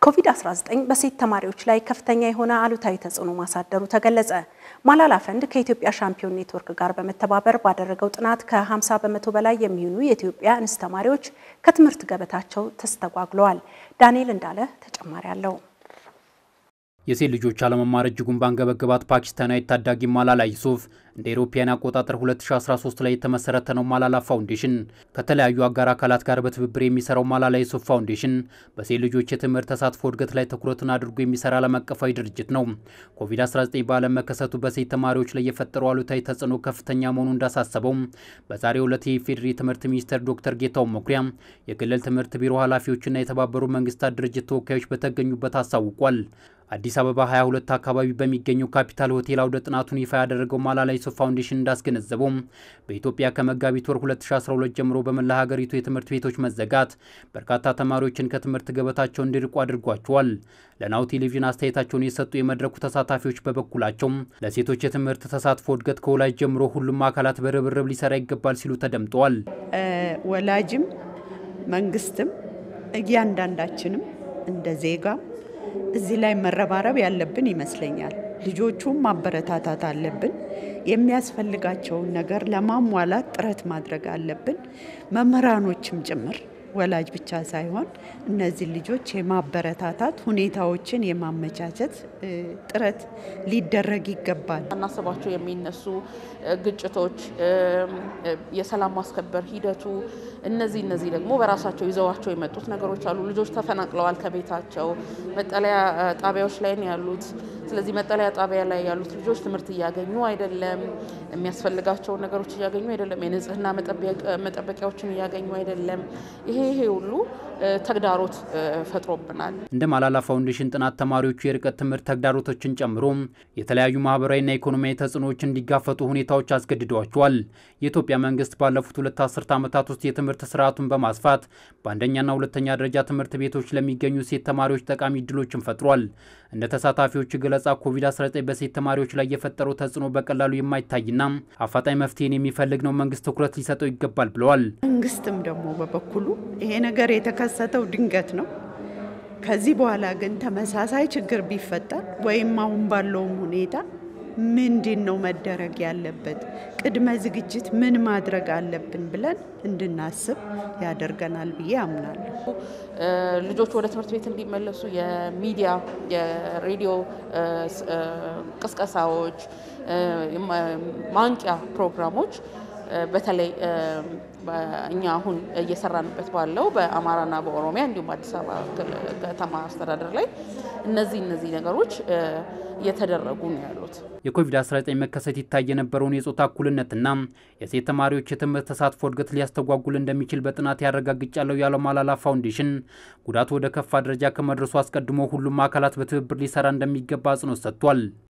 ኮቪድ-19 በሴት ተማሪዎች ላይ ከፍተኛ የሆነ አሉታዊ ተጽዕኖ ማሳደሩ ተገለጸ። ማላላ ፈንድ ከኢትዮጵያ ሻምፒዮን ኔትወርክ ጋር በመተባበር ባደረገው ጥናት ከ50 በመቶ በላይ የሚሆኑ የኢትዮጵያ እንስት ተማሪዎች ከትምህርት ገበታቸው ተስተጓጉለዋል። ዳንኤል እንዳለ ተጨማሪ አለው። የሴት ልጆች አለመማር እጅጉን ባንገበገባት ፓኪስታናዊ ታዳጊ ማላላ ዩሱፍ እንደ አውሮፓውያን አቆጣጠር 2013 ላይ የተመሰረተ ነው ማላላ ፋውንዴሽን። ከተለያዩ አጋር አካላት ጋር በትብብር የሚሰራው ማላላ ዩሱፍ ፋውንዴሽን በሴት ልጆች የትምህርት ተሳትፎ እድገት ላይ ትኩረቱን አድርጎ የሚሰራ ዓለም አቀፋዊ ድርጅት ነው። ኮቪድ-19 በዓለም መከሰቱ በሴት ተማሪዎች ላይ የፈጠረው አሉታዊ ተጽዕኖ ከፍተኛ መሆኑ እንዳሳሰበው በዛሬው ዕለት የኢፌዴሪ ትምህርት ሚኒስትር ዶክተር ጌታሁን መኩሪያ፣ የክልል ትምህርት ቢሮ ኃላፊዎችና የተባበሩ መንግስታት ድርጅት ተወካዮች በተገኙበት አሳውቋል። አዲስ አበባ 22 አካባቢ በሚገኘው ካፒታል ሆቴል አውደ ጥናቱን ይፋ ያደረገው ማላላ ዩሱፍ ፋውንዴሽን እንዳስገነዘበው በኢትዮጵያ ከመጋቢት ወር 2012 ጀምሮ በመላ ሀገሪቱ የትምህርት ቤቶች መዘጋት በርካታ ተማሪዎችን ከትምህርት ገበታቸው እንዲርቁ አድርጓቸዋል። ለናሁ ቴሌቪዥን አስተያየታቸውን የሰጡ የመድረኩ ተሳታፊዎች በበኩላቸው ለሴቶች የትምህርት ተሳትፎ እድገት ከወላጅ ጀምሮ ሁሉም አካላት በርብርብ ሊሰራ ይገባል ሲሉ ተደምጠዋል። ወላጅም መንግስትም እያንዳንዳችንም እንደ ዜጋ እዚህ ላይ መረባረብ ያለብን ይመስለኛል። ልጆቹም ማበረታታት አለብን። የሚያስፈልጋቸውን ነገር ለማሟላት ጥረት ማድረግ አለብን። መምህራኖችም ጭምር ወላጅ ብቻ ሳይሆን እነዚህ ልጆች የማበረታታት ሁኔታዎችን የማመቻቸት ጥረት ሊደረግ ይገባል። አናስባቸው የሚነሱ ግጭቶች፣ የሰላም ማስከበር ሂደቱ እነዚህ እነዚህ ደግሞ በራሳቸው ይዘዋቸው የመጡት ነገሮች አሉ። ልጆች ተፈናቅለዋል ከቤታቸው መጠለያ ጣቢያዎች ላይ ነው ያሉት። ስለዚህ መጠለያ ጣቢያ ላይ ያሉት ልጆች ትምህርት እያገኙ አይደለም። የሚያስፈልጋቸውን ነገሮች እያገኙ አይደለም። የንጽህና መጠበቂያዎችን እያገኙ አይደለም። ይሄ ይሄ ሁሉ ተግዳሮት ፈጥሮብናል። እንደ ማላላ ፋውንዴሽን ጥናት ተማሪዎቹ የርቀት ትምህርት ተግዳሮቶችን ጨምሮ የተለያዩ ማህበራዊና ኢኮኖሚያዊ ተጽዕኖዎች እንዲጋፈጡ ሁኔታዎች አስገድደዋቸዋል። የኢትዮጵያ መንግስት ባለፉት ሁለት አስርት ዓመታት ውስጥ የትምህርት ስርዓቱን በማስፋት በአንደኛና ሁለተኛ ደረጃ ትምህርት ቤቶች ለሚገኙ ሴት ተማሪዎች ጠቃሚ እድሎችን ፈጥሯል። እንደ ተሳታፊዎቹ ገለጻ ኮቪድ-19 በሴት ተማሪዎች ላይ የፈጠረው ተጽዕኖ በቀላሉ የማይታይና አፋጣኝ መፍትሄን የሚፈልግ ነው። መንግስት ትኩረት ሊሰጠው ይገባል ብለዋል። መንግስትም ደግሞ በበኩሉ ይሄ ነገር የተከሰተው ድንገት ነው። ከዚህ በኋላ ግን ተመሳሳይ ችግር ቢፈጠር ወይም አሁን ባለውም ሁኔታ ምንድን ነው መደረግ ያለበት፣ ቅድመ ዝግጅት ምን ማድረግ አለብን ብለን እንድናስብ ያደርገናል ብዬ አምናለሁ። ልጆች ወደ ትምህርት ቤት እንዲመለሱ የሚዲያ የሬዲዮ ቅስቀሳዎች፣ ማንቂያ ፕሮግራሞች በተለይ እኛ አሁን እየሰራንበት ባለው በአማራና በኦሮሚያ እንዲሁም አዲስ አበባ ከተማ አስተዳደር ላይ እነዚህ እነዚህ ነገሮች እየተደረጉ ነው ያሉት። የኮቪድ-19 መከሰት ይታይ የነበረውን የጾታ እኩልነትና የሴት ተማሪዎች የትምህርት ተሳትፎ እድገት ሊያስተጓጉል እንደሚችል በጥናት ያረጋግጫለሁ ያለው ማላላ ፋውንዴሽን ጉዳቱ ወደ ከፋ ደረጃ ከመድረሱ አስቀድሞ ሁሉም አካላት በትብብር ሊሰራ እንደሚገባ አጽንኦት ሰጥቷል።